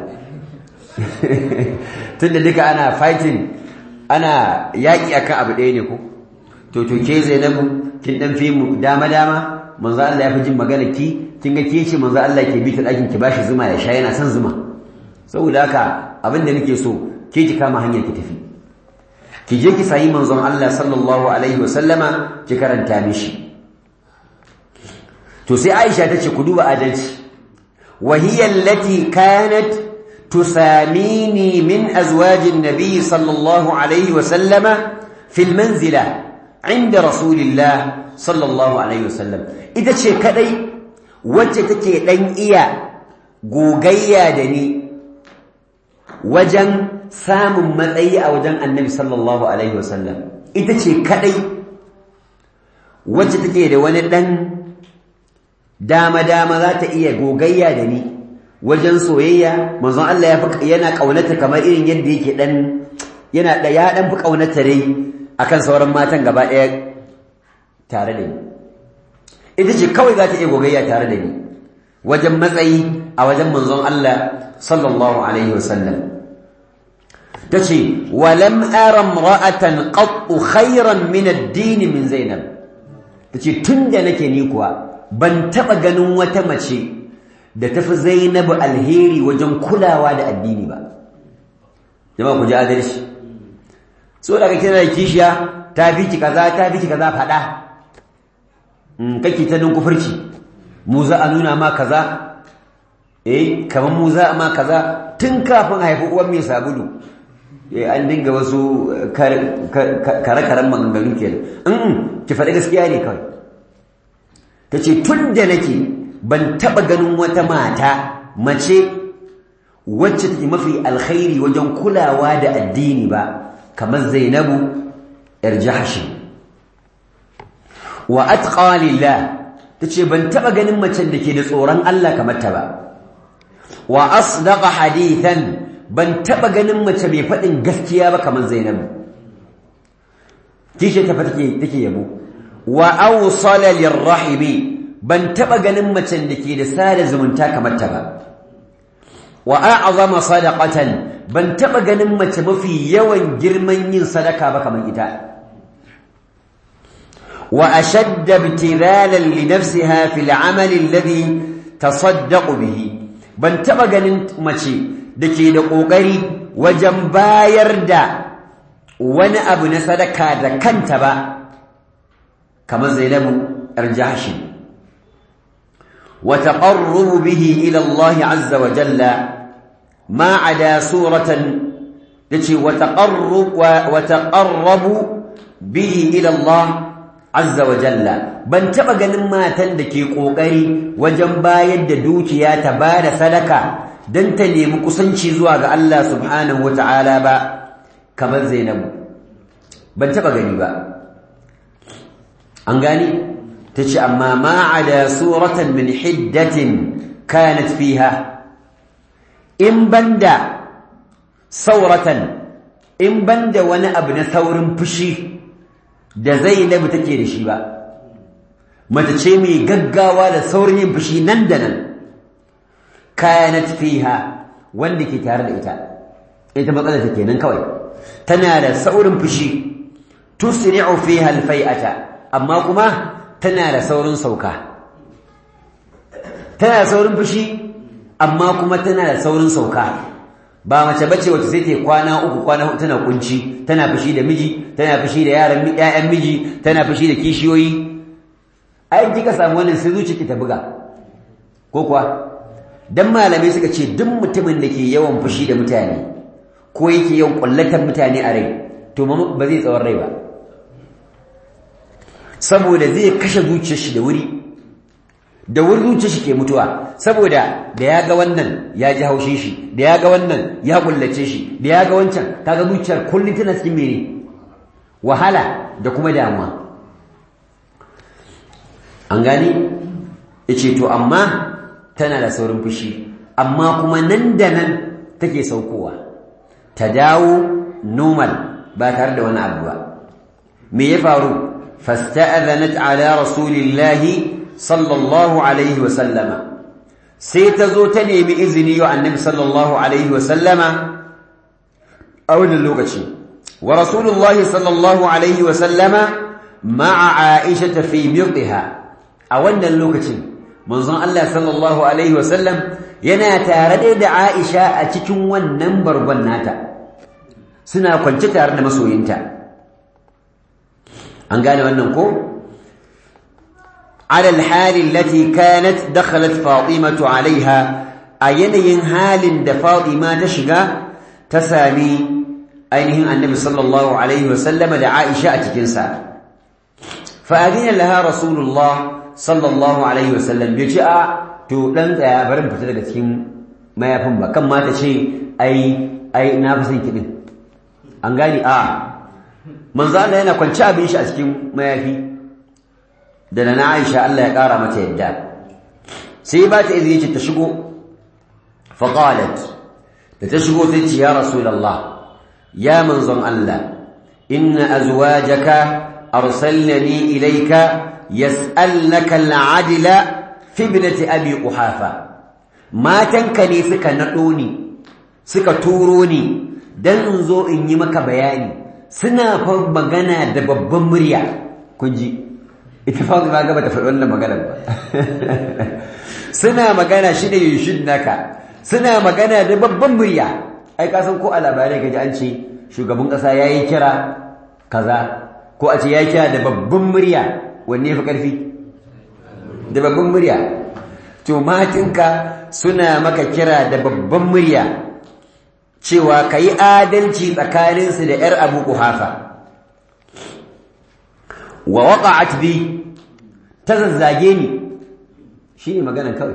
tunda duka ana fighting ana yaƙi akan abu ɗaya ne ko to to ke Zainabu kin dan fi mu dama dama manzo Allah ya fi jin magana ki kin ga ke ce manzo Allah ke bi ta ɗakin ki bashi zuma ya sha yana son zuma saboda haka abin da nake so ke ki kama hanyar ki tafi ki je ki sayi manzon Allah sallallahu alaihi wasallama ki karanta mishi to sai Aisha tace ku duba adalci wa hiya allati kanat tusamini min azwajin nabiy sallallahu alaihi wa sallama fil manzila inda rasulillah sallallahu alaihi wa sallam ita ce kadai wacce take dan iya gogayya da ni wajen samun matsayi a wajen annabi sallallahu alaihi wa sallam ita ce kadai wacce take da wani dan dama-dama za ta iya gogayya da ni wajen soyayya manzon Allah ya yana kaunata kamar irin yadda yake dan yana da ya dan fi kaunata dai akan sauran matan gaba ɗaya tare da ni ita ce kawai za ta iya gogayya tare da ni wajen matsayi a wajen manzon Allah sallallahu alaihi wasallam tace walam ara imra'atan qattu khayran min ad-din min zainab tace tunda nake ni kuwa ban taɓa ganin wata mace da tafi zainabu alheri wajen kulawa da addini ba jama'a ku ji adalci so daga kina da kishiya ta fi ki kaza ta fi ki kaza faɗa in kake ta nan kufurci mu za a nuna ma kaza eh kamar mu za a ma kaza tun kafin haifi uwan mai sabulu eh an dinga wasu kare-karen maganganu kenan ki faɗi gaskiya ne kawai ta ce tun da nake ban taɓa ganin wata mata mace wacce take mafi alkhairi wajen kulawa da addini ba kamar zainabu yar jahashi wa atqa lillah tace ban taɓa ganin macen da ke da tsoron Allah kamar ta ba wa asdaqa hadithan ban taɓa ganin mace mai faɗin gaskiya ba kamar zainabu kishe ta fa take take yabo wa awsala lirrahimi ban taba ganin macen da ke da sada zumunta kamar ta ba wa a'zama sadaqatan ban taba ganin mace mafi yawan girman yin sadaka ba kamar ita wa ashadda ibtilalan li nafsiha fil amal alladhi tasaddaqu bihi ban taba ganin mace da ke da kokari wajen bayar da wani abu na sadaka da kanta ba kamar zainabu yar jahshin wa taqarrubu bihi ila Allah azza wa jalla ma ada suratan yace wa taqarrub wa taqarrabu bihi ila Allah azza wa jalla ban taba ganin matan da ke kokari wajen bayar da dukiya ta bada sadaka dan ta nemi kusanci zuwa ga Allah subhanahu wataala ba kamar Zainabu ban taba gani ba an gani tace amma ma ada suratan min hiddatin kanat fiha in banda sauratan in banda wani abu na saurin fushi da Zainabu take da shi ba mace ce mai gaggawa da saurin yin fushi nan da nan kanat fiha wanda ke tare da ita ita matsalar ta kenan kawai tana da saurin fushi tusri'u fiha alfai'ata amma kuma tana da saurin sauka tana da saurin fushi amma kuma tana da saurin sauka ba mace bace wacce sai ta kwana uku kwana huɗu tana kunci tana fushi da miji tana fushi da yaran ƴaƴan miji tana fushi da kishiyoyi ai kika samu wannan sai zuciyarki ta buga ko kuwa dan malamai suka ce duk mutumin da ke yawan fushi da mutane ko yake yawan kullatar mutane a rai to ba zai tsawon rai ba saboda zai kashe zuciyar shi da wuri da wuri zuciyar shi ke mutuwa saboda da ya ga wannan ya ji haushin shi da ya ga wannan ya kullace shi da ya ga wancan kaga zuciyar kullum tana cikin mene wahala da kuma damuwa an gani yace to amma tana da saurin fushi amma kuma nan da nan take saukowa ta dawo normal ba tare da wani abu ba me ya faru fasta'adhanat ala rasulillahi sallallahu alaihi wa sallama sai ta zo ta nemi izini wa annabi sallallahu alaihi wa sallama a wannan lokaci wa rasulullahi sallallahu alaihi wa sallama ma'a aisha fi mirdiha a wannan lokacin manzon Allah sallallahu alaihi wasallam yana tare da Aisha a cikin wannan bargon nata suna kwance tare da masoyinta an gane wannan ko على الحال التي كانت دخلت فاطمة عليها أينين حال دا فاطمة تشغى تسامي أينهم النبي صلى الله عليه وسلم لعائشة أتكنسا فأذن لها رسول الله sallallahu alaihi wasallam bai ce a to dan tsaya barin fita daga cikin mayafin ba kan mata ce ai ai na fi son kiɗin an gani a manzo Allah yana kwance abin shi a cikin mayafi da na Aisha Allah ya ƙara mata yadda sai ba ta izini ce ta shigo fa qalat da ta shigo sai ce ya rasulullah ya manzon Allah inna azwajaka arsalnani ilayka yas'alnaka al'adila fi ibnati abi quhafa matanka ne suka nado ni suka turo ni dan in zo in yi maka bayani suna fa magana da babban murya kun ji ita fa ba ga bata faɗi wannan magana ba suna magana shi ne yushin naka suna magana da babban murya ai ka san ko a labarai gaji an ce shugaban ƙasa yayi kira kaza ko a ce yayi kira da babban murya wanne fi ƙarfi da babban murya to matinka suna maka kira da babban murya cewa ka yi adalci tsakaninsu da ‘yar abu kuhafa wa waƙa'at bi ta zazzage ni shi ne maganan kawai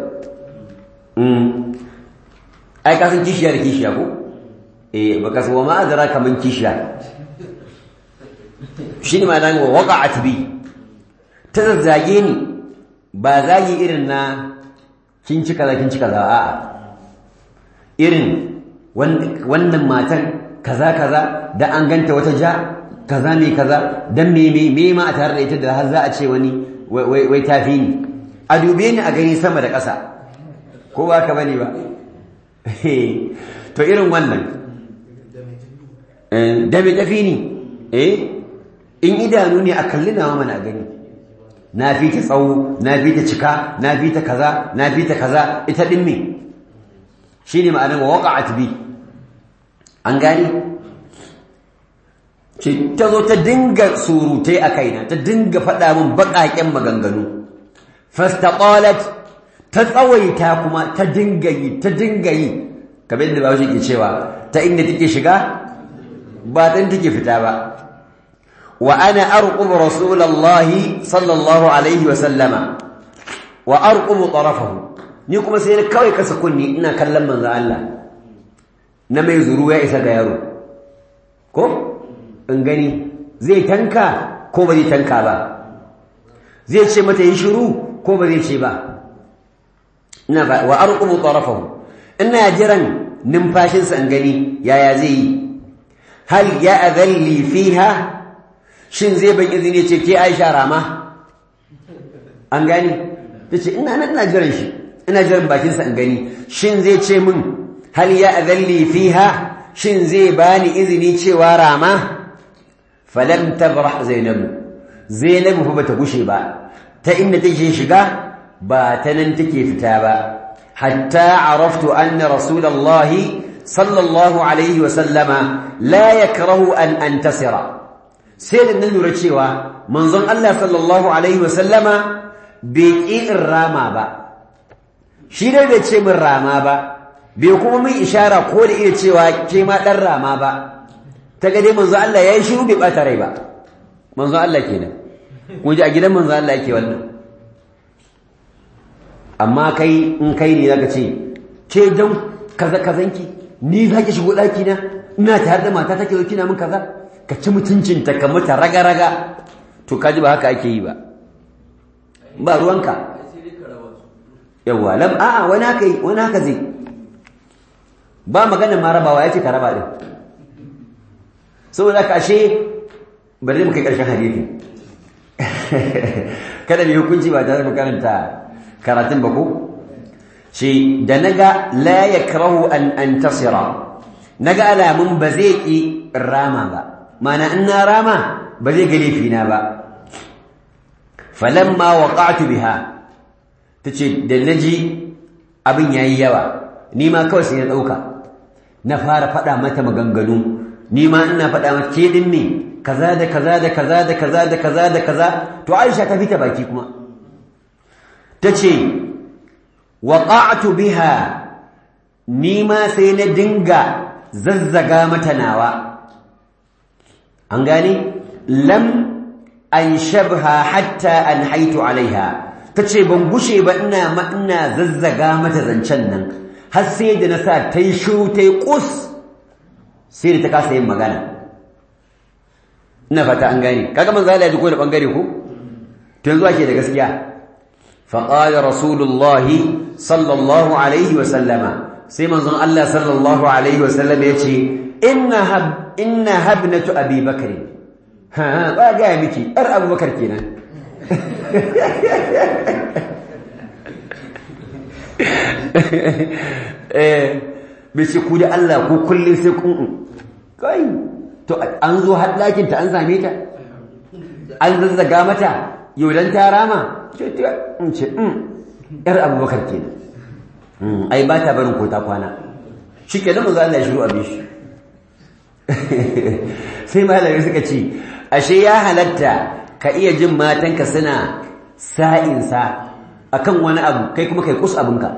ai kasan kishiya da kishiya ko? eh baka wa ma'adara kamar kishiya shi ne ma wa waƙa'at bi ta zazzage ni ba zagi irin na kin ci kaza kin ci kaza a'a irin wannan matan kaza kaza da an ganta wata ja kaza ne kaza dan me me me ma a tare da ita da har za a ce wani wai wai tafi ni a dube ni a gani sama da ƙasa ko ba ka bane ba to irin wannan da me tafi ni eh in idanu ne a kalli nawa mana gani na fi ta tsawo na fi ta cika na fi ta kaza na fi ta kaza ita din me shine ma'anar waqa'at bi an gani ce ta zo ta dinga surutai a kaina ta dinga faɗa min baƙaƙen maganganu fastaqalat ta tsawaita kuma ta dinga yi ta dinga yi kamar yadda bawo ke cewa ta inda take shiga ba dan take fita ba wa ana arqub rasulullahi sallallahu alaihi wa sallama wa arqub tarafahu ni kuma sai kawai kasa kunni ina kallon manzo Allah na mai zuru ya isa ga yaro ko in gani zai tanka ko ba zai tanka ba zai ce mata yi shiru ko ba zai ce ba ina ba wa arqubu tarafahu ina jiran numfashinsa in gani yaya zai yi hal ya adalli fiha shin zai ban izini ce ke Aisha rama an gani tace ina nan ina jiran shi ina jiran bakinsa in gani shin zai ce min hal ya adalli fiha shin zai bani izini cewa rama falam tabrah zainabu zainabu fa bata gushe ba ta inda take shiga ba ta nan take fita ba hatta araftu anna rasulullahi sallallahu alaihi wa sallama la yakrahu an antasira sai da nan lura cewa manzon Allah sallallahu alaihi wa sallama bai ƙi rama ba shi dai bai ce min rama ba bai kuma min ishara ko da iya cewa ke ma dan rama ba ta ga dai manzon Allah yayi shiru bai bata rai ba manzon Allah kenan kun ji a gidan manzon Allah yake wannan amma kai in kai ne zaka ce ke dan kaza kazanki ni zaki shigo daki na ina tare da mata take zo kina min kaza ka ci mutuncin ta ka mata raga raga to kaji ba haka ake yi ba ba ruwanka yawa lam a'a wani haka yi wani haka zai ba magana ma rabawa ya ce ka raba din saboda ka ashe bari mu kai karshen hadisi kada mu hukunci ba tare da karanta karatun ba ko shi da naga la yakrahu an antasira naga alamun ba zai ki rama ba mana in na rama ba zai ga laifina ba falamma waqa'tu biha tace da naji abin yayi yawa ni ma kawai sai na dauka na fara fada mata maganganu ni ma ina fada mata ke din ne kaza da kaza da kaza da kaza da kaza da kaza to Aisha ta fita baki kuma tace waqa'tu biha ni ma sai na dinga zazzaga mata nawa an gane lam an shabha hatta an haitu alaiha tace ban gushe ba ina ma ina zazzaga mata zancen nan har sai da na sa ta yi shiru ta yi kus sai da ta kasa yin magana ina fata an gane kaga manzo Allah ya ji ko da bangare ko to yanzu ake da gaskiya فقال رسول الله صلى الله عليه وسلم سيما زن الله صلى الله عليه وسلم يتي إنها إنها ابنة أبي بكر ها با جاي مكي أر أبو بكر كينا bace ku da Allah ko kullun sai kun kai to an zo har lakin ta an same ta an zazzaga mata yau dan ta rama ce in ce yar abubakar ke ai ba ta barin kota kwana shi ke zama za Allah ya shiru abin shi sai malamai suka ce ashe ya halatta ka iya jin matanka suna sa'insa akan wani abu kai kuma kai kus abinka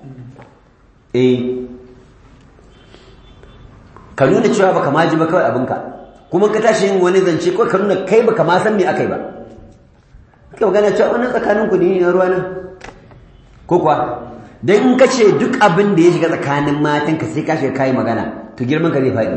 eh ka nuna cewa baka ma ji ba kawai abinka kuma ka tashi yin wani zance ko ka nuna kai baka ma san me akai ba kai magana cewa wannan tsakanin ku ne na ruwa nan ko kuwa dan in ka ce duk abin da ya shiga tsakanin matan ka sai ka shiga kai magana to girman ka zai faɗi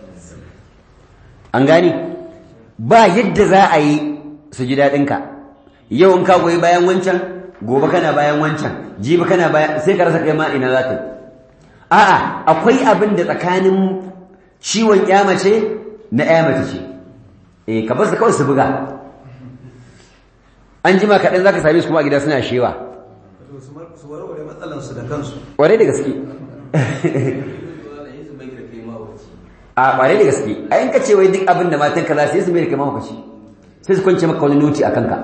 an gani ba yadda za a yi su ji daɗin ka yau in ka goyi bayan wancan gobe kana bayan wancan jibi kana bayan sai ka rasa kai ma ina za ka yi a'a akwai abin da tsakanin ciwon mace na mace ce eh ka bar su kawai su buga an jima kaɗan za ka same su kuma a gida suna shewa su warware matsalansu da kansu ƙwarai da gaske a ƙwarai da gaske a yanka ce wai duk abin da matan ka za su yi su mai da kai mahaukaci sai su kwance maka wani noti a kanka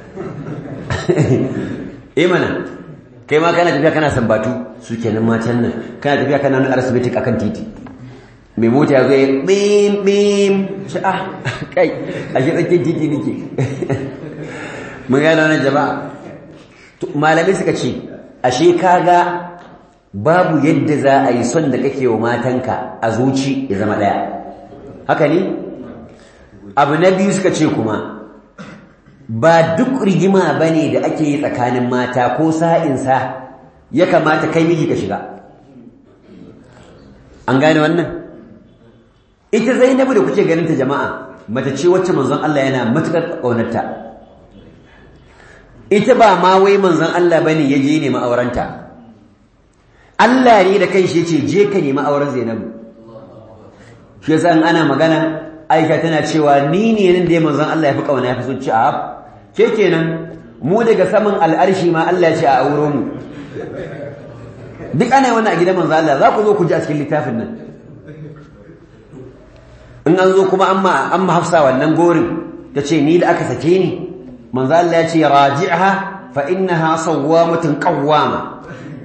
eh mana kai ma kana tafiya kana sambatu su kenan matan nan kana tafiya kana wani arsibitik akan titi mai mota ya zai bim bim shi ah kai a shi tsakiyar titi nake mun gano wannan jama'a malamai suka ce ashe kaga babu yadda za a yi son da kake wa matanka a zuci ya zama ɗaya haka ne abu na biyu suka ce kuma ba duk rigima ba ne da ake yi tsakanin mata ko sa'insa ya kamata kai miji ka shiga an gane wannan ita zainabu da kuke ganinta jama'a mace ce wacce manzon Allah yana matuƙar ƙaunarta ita ba ma wai manzon Allah bane ya je nemi aurenta Allah ne da kanshi yace je ka nemi auren Zainabu shi yasa in ana magana Aisha tana cewa ni ne nan da manzon Allah ya fi kauna ya fi son ci a ke kenan mu daga saman al'arshi ma Allah ya ce a auro mu duk ana wannan a gidan manzon Allah za ku zo ku ji a cikin littafin nan in an zo kuma amma amma Hafsa wannan gorin tace ni da aka sake ni manzo Allah ya ce raji'ha fa innaha sawwamatun qawwama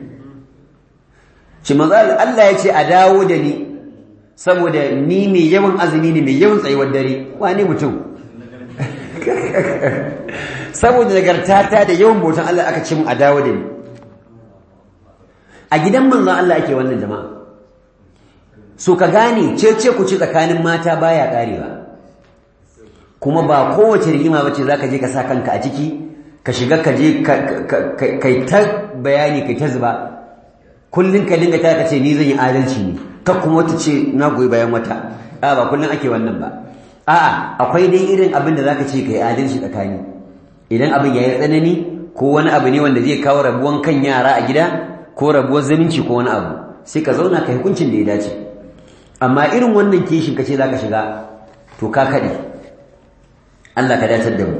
shi manzo Allah ya ce a dawo da ni saboda ni mai yawan azumi ne mai yawan tsayuwar dare wani mutum saboda nagartata da yawan bautan Allah aka ce mu a dawo da ni a gidan manzo Allah ake wannan jama'a so ka gane cece ku ci tsakanin mata baya karewa kuma ba kowace rigima bace zaka je ka sa kanka a ciki ka shiga ka je kai ta bayani kai ta zuba kullun ka dinga ta ce ni zan yi adalci ne ka kuma wata ce na goyi bayan wata a ba kullun ake wannan ba a'a akwai dai irin abin da zaka ce kai adalci tsakani idan abin yayi tsanani ko wani abu ne wanda zai kawo rabuwan kan yara a gida ko rabuwar zaminci ko wani abu sai ka zauna ka hukuncin da ya dace amma irin wannan kishin kace zaka shiga to ka kade Allah ka datar da mu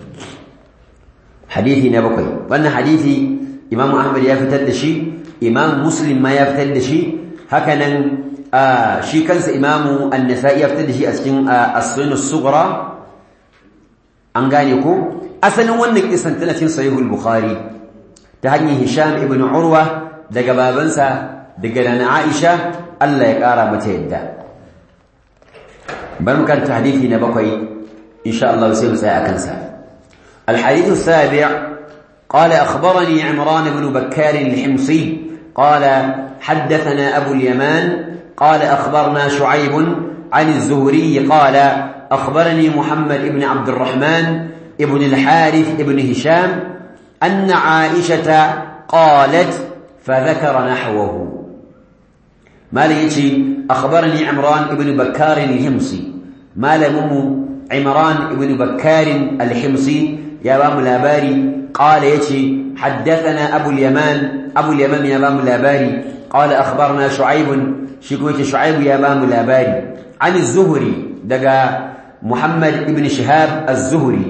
hadisi na bakwai wannan hadisi Imam Ahmad ya fitar da shi Imam Muslim ma ya fitar da shi haka nan shi kansa Imam An-Nasa'i ya fitar da shi a cikin As-Sunan As-Sughra an gane ko asalin wannan kisan tana cikin Sahihul Bukhari ta hanyar Hisham ibn Urwa daga babansa daga nana Aisha Allah ya kara mata yadda bar mu karanta hadisi na bakwai إن شاء الله يسير ساء الحديث السابع قال أخبرني عمران بن بكار الحمصي قال حدثنا أبو اليمان قال أخبرنا شعيب عن الزهري قال أخبرني محمد بن عبد الرحمن ابن الحارث ابن هشام أن عائشة قالت فذكر نحوه ما ليتي أخبرني عمران بن بكار الحمصي ما لمم عمران بن بكار الحمصي يا بام الاباري قال يتي حدثنا ابو اليمان ابو اليمان يا بام الاباري قال اخبرنا شعيب شكوت شعيب يا بام الاباري عن الزهري دقا محمد بن شهاب الزهري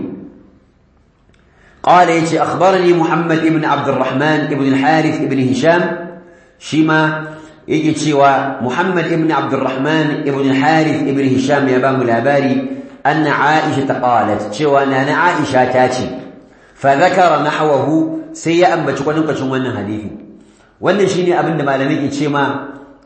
قال يتي اخبرني محمد بن عبد الرحمن بن الحارث بن هشام شيما يجي تشيوا محمد بن عبد الرحمن بن الحارث بن هشام يا بام الاباري أن عائشة قالت شوى أن عائشة تاتي فذكر نحوه سيئا بتكون كشون wannan hadisi wannan shine abin da malami ke ce ma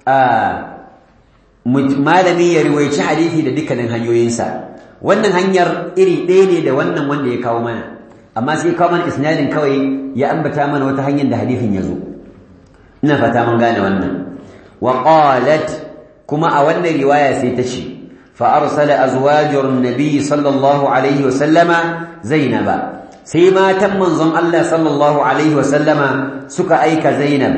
malami ya riwayaci hadisi da dukkanin hanyoyinsa wannan hanyar iri ɗaya ne da wannan wanda ya kawo mana amma sai ya kawo mana isnadin kawai ya ambata mana wata hanyar da hadisin ya zo ina fata mun gane wannan wa qalat kuma a wannan riwaya sai ta ce فأرسل أزواج النبي صلى الله عليه وسلم زينب سيما تم منظم الله صلى الله عليه وسلم سك أيك زينب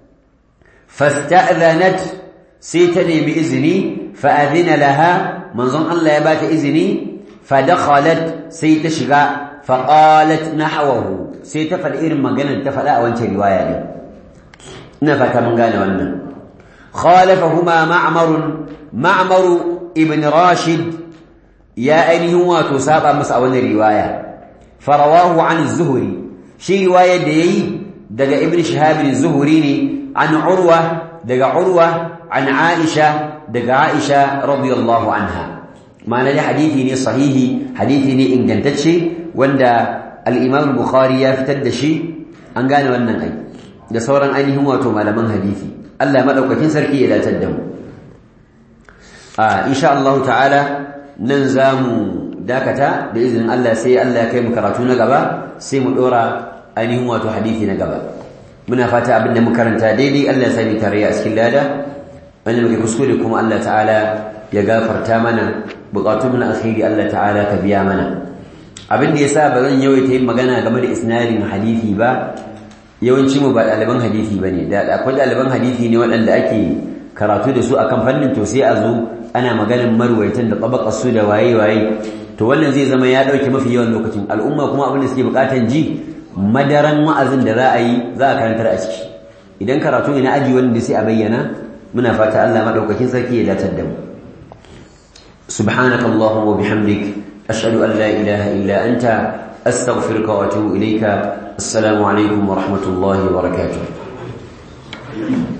فاستأذنت سيتني بإذني فأذن لها منظم الله يبات إذني فدخلت سيتشغى فقالت نحوه سيتفل إرم مجانا تفلا وانت رواية لي نفك من قال وانا خالفهما معمر معمر ابن راشد يا أينه واتو سابا مسأول رواية فرواه عن الزهري شي رواية دي دقى ابن شهاب الزهري عن عروة دقى عروة عن عائشة دقى عائشة رضي الله عنها ما نجي حديثي صحيح حديثي إن جنتشي وندا الإمام البخاري يفتد شي أن قال ونن أي da sauran ainihin wato malaman hadisi Allah madaukakin sarki ya datar da mu a insha Allah ta'ala nan zamu dakata da izinin Allah sai Allah ya kai mu karatu na gaba sai mu dora ainihin wato hadisi na gaba muna fata abin da muka karanta daidai Allah ya sani tare a cikin lada wanda muke kuskure kuma Allah ta'ala ya gafarta mana bukatun na alkhairi Allah ta'ala ka biya mana abin da yasa ba zan yawaita yin magana game da isnadin hadisi ba yawanci mu ba ɗaliban hadisi bane da akwai ɗaliban hadisi ne waɗanda ake karatu da su akan fannin to sai a zo ana maganin marwaitan da tabakar su da waye waye to wannan zai zama ya dauke mafi yawan lokacin al'umma kuma abin da suke bukatan ji madaran wa'azin da za a yi za a karantar a ciki idan karatu ne na aji wanda sai a bayyana muna fata Allah madaukakin sarki ya datar da mu subhanakallahumma wa bihamdik ashhadu an la ilaha illa anta astaghfiruka wa atubu ilayka assalamu alaikum wa rahmatullahi wa barakatuh